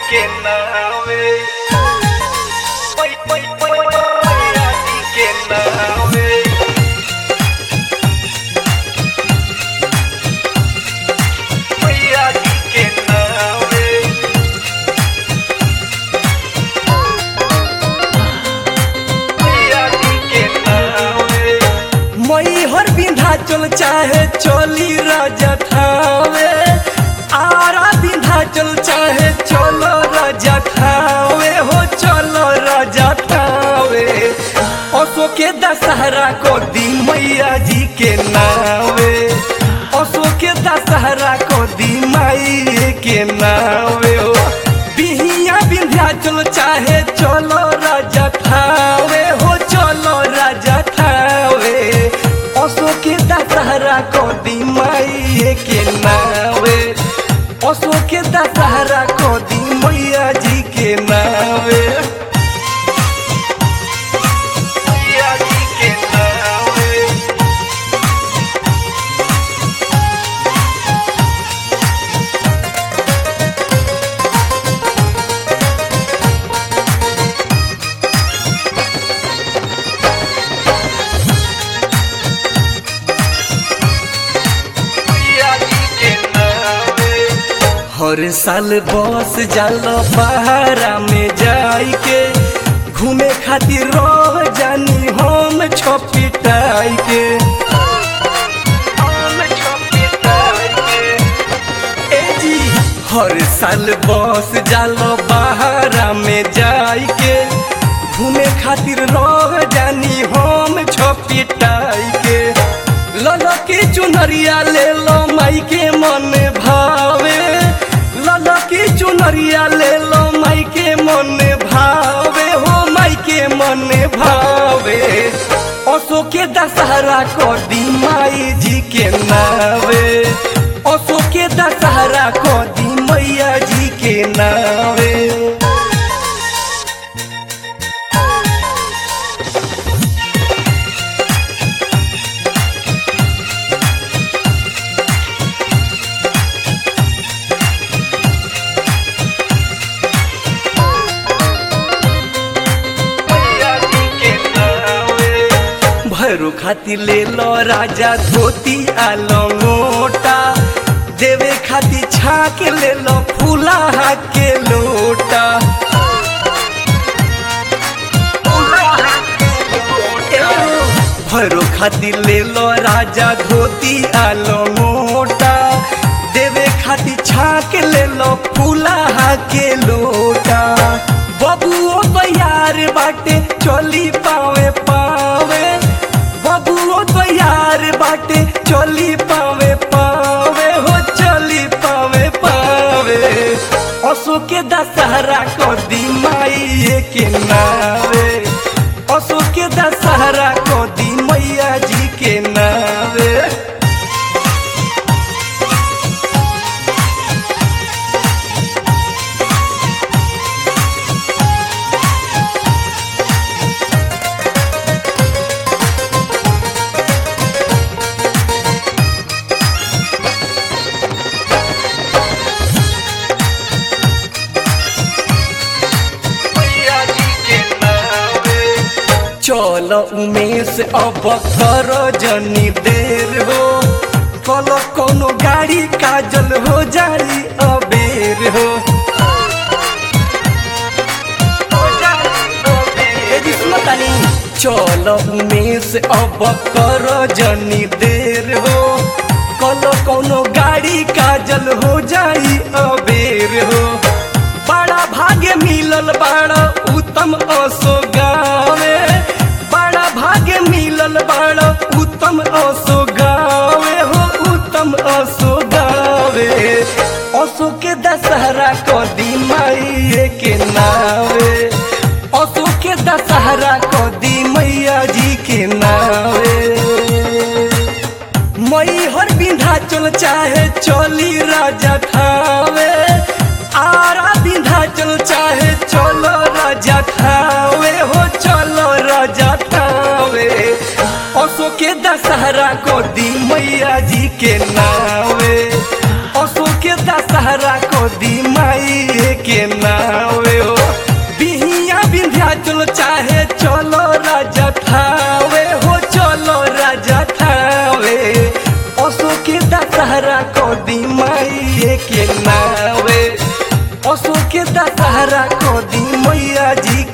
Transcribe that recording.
के नावे ओय ओय ओय मैया जी के नावे मैया जी के नावे मैया जी के नावे मई हर विंध्याचल चाहे चली राजा थावे आरा विंध्याचल चाहे चलो राजा थावे हो चलो राजा थावे असो के दशहरा को दी मैया जी के नावे असो के दशहरा को दी माई के नावे हो बिहिया विंध्याचल चाहे चलो राजा थावे हो चलो राजा थावे असो के दशहरा को दी माई के नावे असो के दशहरा को दी मैया जी के नावे मैया जी के नावे मैया जी के नावे हर साल बस जाल बहारा में जाई के घूमे खातिर रह जानी हम छपिटाई के हम छोटे तारे ए जी हर साल बस जाल बहारा में जाई के घूमे खातिर रह जानी हम छपिटाई के लल के चुनरिया ले लो माई के मन भावे लल के चुनरिया ले लो माई के मन भावे हो माई के मन भावे असो के दशहरा को दी माई जी के नावे असो के दशहरा को दी मैया जी के नावे मैया जी के नावे भैरू खातिर ले लो राजा धोती आ लंगोटा देवे खातिर छाक ले लो फूला के लोटा भैरू खातिर ले लो राजा धोती आ लंगोटा देवे खातिर छाक ले लो फूला के लोटा बबुओ तैयार बाटे चली पावे पावे बबुओ तैयार बाटे चली पावे पावे हो चली पावे पावे असो के दशहरा को दी माई के नावे असो के दशहरा को दी मैया जी के नावे मैया जी के नावे चल उमेश अब कर जनी देर हो कल कोनो गाड़ी काजल हो जाई अबेर हो ए जी सुनो तानी चल उमेश अब कर जनी देर हो कल कोनो गाड़ी काजल हो जाई अबेर हो बड़ा भाग्य मिलल बड़ा उत्तम असो गावे बड़ा भाग्य मिलल बड़ा उत्तम असो गावे हो उत्तम असो गावे असो के दशहरा को दी माई के नावे असो के दशहरा को दी मैया जी के नावे मई हर विंध्याचल चाहे चली राजा थावे आरा विंध्याचल चाहे चलो राजा थावे हो चलो राजा थावे असो के दशहरा को दी मैया जी के नावे असो के दशहरा को दी माई के नावे हो बिहिया विंध्याचल चाहे चलो राजा थावे हो चलो राजा थावे असो के दशहरा को दी माई के नावे असो के दशहरा को दी मैया जी